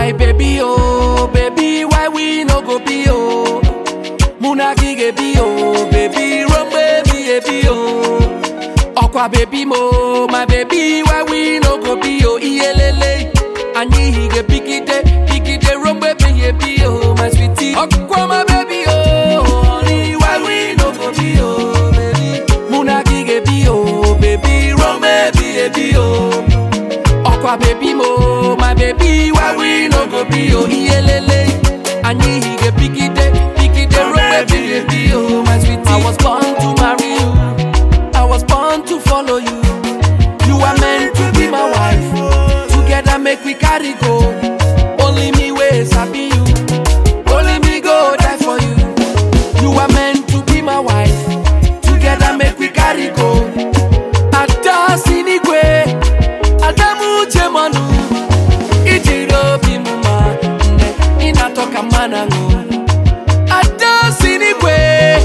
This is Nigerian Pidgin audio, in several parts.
my baby, oh, baby, why we no go be, oh? Muna gige be, oh, baby, run baby, baby, oh. Okwa baby mo, my baby, why we no go be, oh, iyelele. Anyi hige pikite, pikite, run baby, baby, oh, my sweetie. Okwa my baby, oh, honey, why we no go be, oh, baby. Muna gige be, oh, baby, run baby, baby, oh. Okwa baby mo, my baby, why we no go be oh iyelele. Anyi hige pikite, pikite rope baby, baby oh my sweetie. I was born to marry you, I was born to follow you. You are meant to be my wife. Together make we carry go. Only me way sabi you, only me go die for you. You are meant to be my wife. Together make we carry go. Ada sinigwe. Adamu Jemanu Ijiri obi m ma nne ị na-atọ ka mmanụ aṅụ Ada sinigwe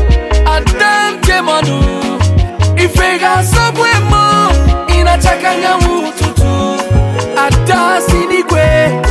Adam Jemanu Ife ga-asọgbu emo ị na-acha ka anyanwụ ụtụtụ Ada sinigwe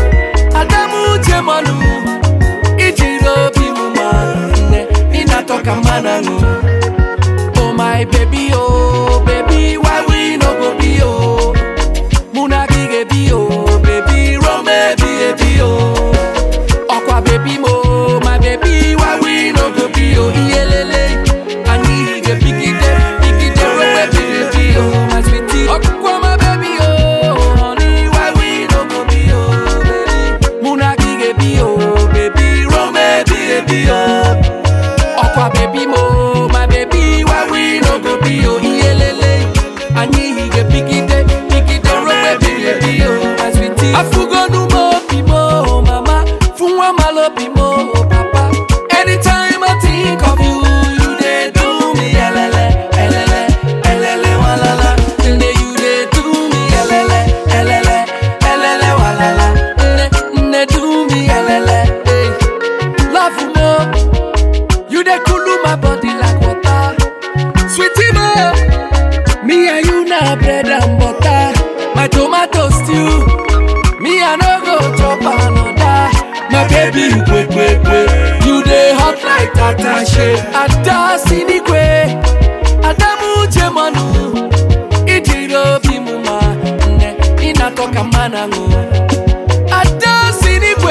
Adamu Jemanu Ijiri obi m ma nne ị na-atọ ka mmanụ aṅụ Oh my baby oh baby why we no go be oh Muna gige bi oh baby run baby baby oh Okwa baby mo my baby why we no go be oh iyelele Ani hige pikite pikite run baby baby oh my sweetie Okwa my baby oh honey why we no go be oh baby Muna gige bi oh baby run baby baby oh Okwa baby mo, my baby, why we no go be oh iyelele. Anyi hige pikite, pikite rope baby baby oh my sweetie. Afugo nu mo bi mo mama, funwa malo bi mo papa. Anytime I think of you, you dey do me elele, elele, elele walala. Nne you dey do me elele, elele, elele walala. Nne, nne do me elele, hey. Love mo. You dey cool my body like water. Sweetie mo, me and you na bread and butter. My tomato stew, me I no go chop another. My baby, kwe kwe kwe, you dey hot like attache. Ada sinigwe, Adamu Jemanu, ijiri obi mu ma nne, inatoka manangu. Ada sinigwe,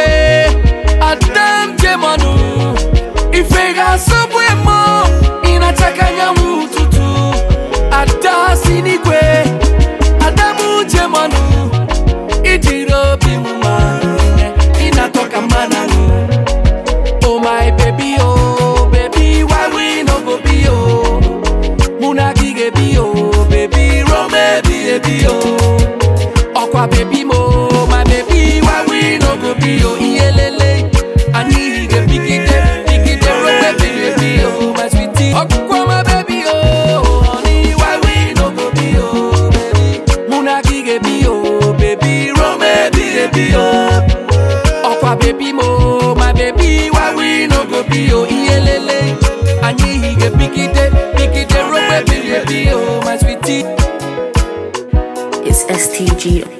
Adam Jemanu. Ife ga-asọgbu emo ị na-achaka anyanwụ ụtụtụ Ada sinigwe Adamu Jemanu Ijiri obi m ma nne ị na-atọ ka mmanụ aṅụ Oh my baby oh baby why we no go be oh Mụ na gị ga-ebi oh baby run baby baby oh Ọkwa baby mo my baby why we no go be oh iyelele Anyị hige pikite pikite rope baby baby oh my sweetie Ọkwa my baby oh honey why we no go be oh baby Mụ na gị ga-ebi oh baby run baby baby oh Ọkwa baby mo my baby why we no go be oh iyelele Anyị hige pikite pikite rope baby baby oh my sweetie It's STG.